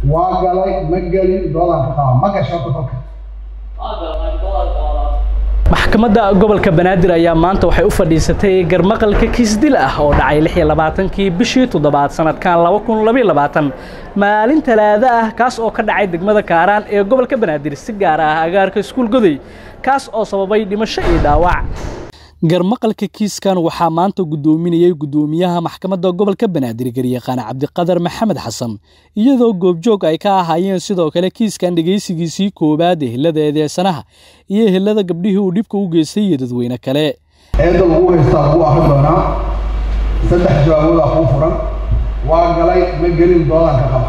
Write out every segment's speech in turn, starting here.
waa galay ma gelin doolarka qaba ma gasho dalka maxkamadda gobolka banaadir ayaa maanta waxay u fadhiisatay garmaqalka kiisdil ah oo dhacay lix iyo labaatankii bishii toddobaad sanadkan laba kun labaiyo labaatan maalin talaado ah kaas oo ka dhacay degmada kaaraan ee gobolka banaadir si gaar ah agaarka iskuul goday kaas oo sababay dhimasho iyo dhaawac garmaqalka kiiskan waxaa maanta guddoominayay guddoomiyaha maxkamadda gobolka banaadir garyaqaan cabdiqadar maxamed xasan iyadoo goobjoog ay ka ahaayeen sidoo kale kiiskan dhegaysigiisii koowaad ehelada eedeysanaha iyo ehelada gabdhihii uu dhibka u geystay iyo dadweyne kale eedda lagu haystaa lagu akrin doonaa saddex jawaabood ah kuu furan waa galay ma gelin doolarka qaba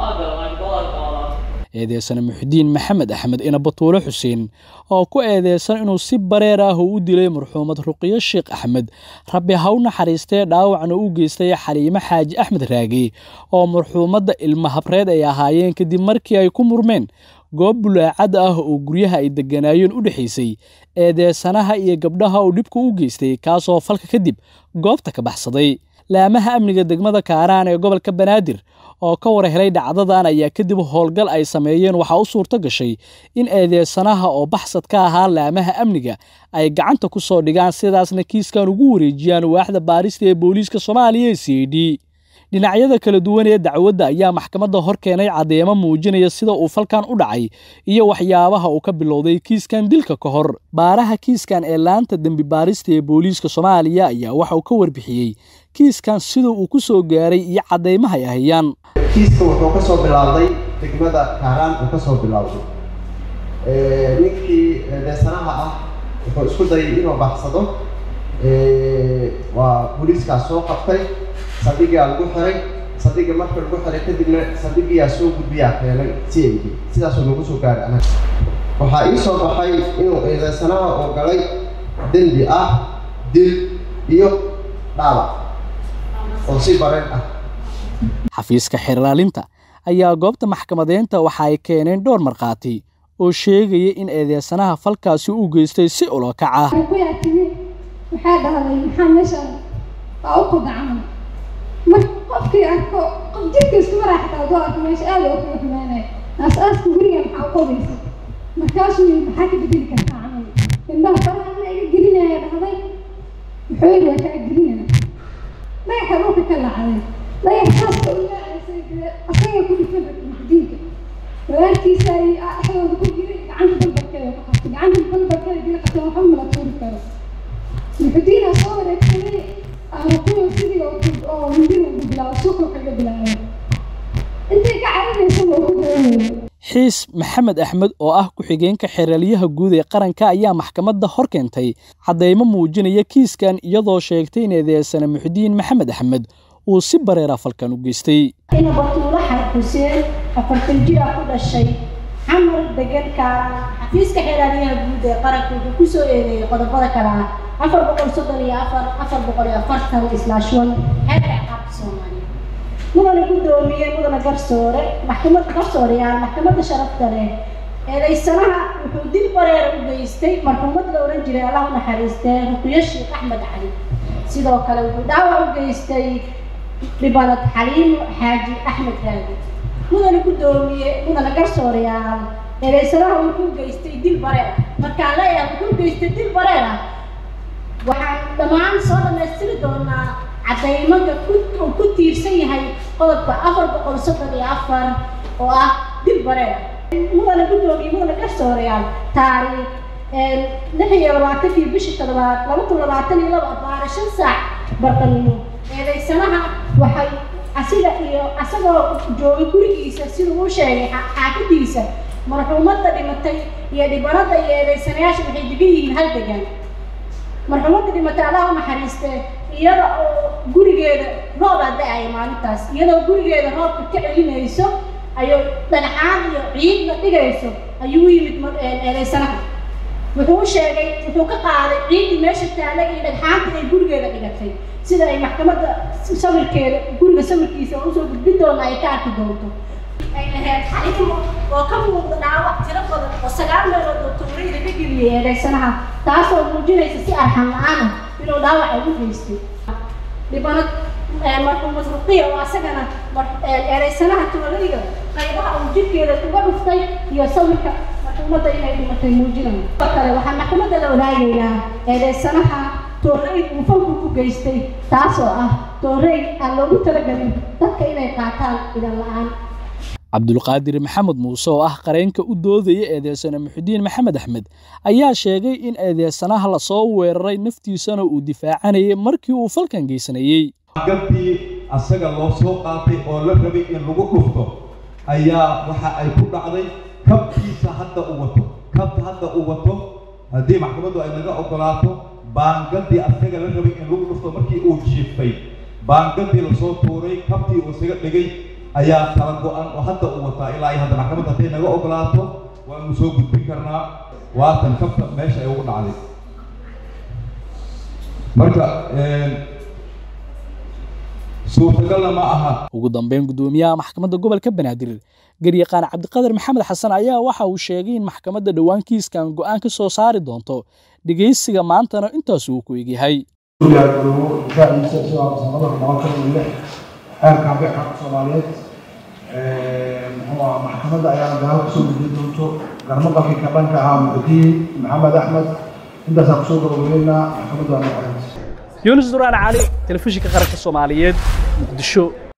eedeysane muxudiin maxamed axmed ina batuule xuseen oo ku eedeysan inuu si bareer ah u dilay marxuumad ruqiyo sheekh axmed rabbi ha u naxariistee dhaawacna u geystay xaliimo xaaji axmed raage oo marxuumadda ilma habreed ay ahaayeen kadib markii ay ku murmeen goob bulaacad ah oo guryaha ay degganaayeen u dhexaysay eedeysanaha iyo gabdhaha uu dhibka u geystay kaasoo falka kadib goobta ka baxsaday laamaha amniga degmada kaaraan ee gobolka banaadir oo ka war helay dhacdadan ayaa kadib howlgal ay sameeyeen waxaa u suurto gashay in eedeysanaha oo baxsad ka ahaa laamaha amniga ay gacanta ku soo dhigaan sidaasna kiiskan ugu wareejiyaan waaxda baarista ee booliiska soomaaliya ee c d dhinacyada kala duwan ee dacwadda ayaa maxkamadda hor keenay caddeemo muujinaya sida uu falkan u dhacay iyo waxyaabaha uu ka bilowday kiiskan dilka ka hor baaraha kiiskan ee laanta dembi baarista ee booliiska soomaaliya ayaa waxa uu ka warbixiyey kiiskan sida uu ku soo gaaray iyo caddaymaha ay hayaan kiiska wuxuu ka soo bilaabday degmada kaaraan uu ka soo bilaabday ninkii eedeysanaha ah wuxuu isku dayay inuu baxsado waa booliiskaas soo qabtay saldhigaa lagu xiray saldhigii marka lagu xiray kadibna saldhigiyaa soo gudbiyaa keenay c a d sidaasuu nagu soo gaaray anaga waxaa ii soo baxay inuu eedeysanaha oo galay dembi ah dil iyo dhaawac oo si bareen ah xafiiska xeerlaalinta ayaa goobta maxkamadeynta waxa ay keeneen dhowr markhaati oo sheegaya in eedeysanaha falkaasi u geystay si ulokac ah waxaa dhahday maxaa meeshaan waa u qodacamay marka qofkii arko qof jirkiisu maraaxtaa adoo arko meesha aada oo kala xumaanaya aas-aaska guriga maxaa u qodaysa markaasuu yii maxaa ka bedeli kartaa camal indhaha faraha ma iga gelinaya dhahday wuxuu yidhi waa kaa gelinaya dhagaxa dhulka ka lacday dhagax saaska u laacaysay dee asaga ku dhifan maxdiinka walaalkiisa ay dhexdooda ku jiray gacanta balbalkeeda ku qabtay gacanta balbalkeeda dila qabtay waxba mala tuuri karo muxudiina soo wareegsaday arukuyo sidii oo hindina ugu bilaabo suuqa kaga bilaabay intay ka carinaysa waa ku dareemaya xiis maxamed axmed oo ah ku-xigeenka xeraalyaha guud ee qaranka ayaa maxkamadda hor keentay caddaymo muujinaya kiiskan iyadoo sheegtay in eedeysane muxudiin maxamed axmed uu si bareera falkan u geystay ina batuulo xar xuseen afartan jira ku dhashay xamar degan kaaraan xafiiska xeeraalyaha guud ee qaranka wuxuu ku soo eedeeyey qodobada kale ah afar boqol soddon iyo afar afar boqol iyo afartan islaash one xeerka ciqaabta soomaaliya mudana guddoomiye mudana garsoore maxkamadda garsooreyaal maxkamadda sharafta leh eedaysanaha wuxuu dil bareera u geystay marxuumad la odhan jiray allah u naxariistee ruqiyo sheekh axmed cali sidoo kale wuxuu dhaawac u geystay dhibanad xaliimo xaaji axmed raagi mudana guddoomiye mudana garsooreyaal eedaysanaha wuxuu geystay dil bareer markaan leeyahay wuxuu geystay dil bareer ah waxaan dhammaan soo dhammaystiri doonaa caddaymanka uu ku tiirsan yahay qodobka afar boqol soddon iyo afar oo ah dil bareer mudana guddoomiye mudana garsooreyaal taariikh lix iyo labaatankii bishii toddobaad laba kun labaatan iyo laba baara shan saac barqanimo eedaysanaha waxay asiga iyo asagoo joogay gurigiisa siduu u sheegay xaafadiisa marxuumadda dhimatay iyo dhibanada iyo eedaysanayaasha waxay degan yihiin hal degan marxuumadda dhimatay allah u naxariistee iyada oo gurigeeda roobaa da-aya maalintaas iyadoo gurigeeda roobka ka celinayso ayuu dhagxaan iyo ciidna dhigayso ayuu u yimid eedaysanaha wuxuu u sheegay wuxuu ka qaaday ciiddii meesha taalay iyo dhagxaanta ay gurigeeda dhigatay sida ay maxkamadda sawirkeeda guriga sawirkiisa oo usoo gudbin doona ay ka arki doonto ay lahayd xaliimo oo ka muuqda dhaawac tiro badan oo sagaal meelood oo tuurayda ka geliyay eedaysanaha taasoo muujinaysa si arxan la-aan ah inuu dhaawac ugu geystay dhibanad marxuumad ruqiya oo asagana eedaysanaha tuulayda qaybaha jirkeeda uga dhuftay iyo sawirka maxkamadda inay dhimatay muujinayo kale waxaan maxkamadda la wadaagaynaa eedeysanaha toorey uu falku ku geystay taasoo ah toorey aan loogu talagelin dadka inay qaataan idan la-aan cabdulqaadir maxamed muuse oo ah qareenka u doodaya eedeysane muxudiin maxamed axmed ayaa sheegay in eedeysanaha lasoo weeraray naftiisana uu difaacanayay markii uu falkan geysanayey gabtii asaga loo soo qaatay oo la rabay in lagu dhufto ayaa waxa ay ku dhacday kabtiisa hadda u wato kabta hadda u wato haddii maxkamaddu ay naga ogolaato baangadii asaga la rabay in lagu dhufto markii uu jiiftay baangadii lasoo tuuray kabtii uu isaga dhigay ayaa kala go-an oo hadda uu wataa ilaa ay hadda maxkamadda hadday naga ogolaato waanu soo gudbin karnaa waatan kabta meesha ay ugu dhacday marka suurtagalna ma aha ugu dambeyn guddoomiyaha maxkamadda gobolka banaadir garyaqaan cabdiqadar maxamed xasan ayaa waxa uu sheegay in maxkamadda dhowaan kiiskan go-aan ka soo saari doonto dhegaysiga maantana intaas uu ku egyahay xeerka beexa soomaaliyeed muxuu ah maxkamadda ayaana dagaal kusoo gudbin doonto garmaqalkii ka dhanka ahaa muxudiin maxamed axmed intaasaan kusoo gabagabeynaa maxkamadda waa noqonaysa yuunus duraan cali telefishinka qaranka soomaaliyeed muqdisho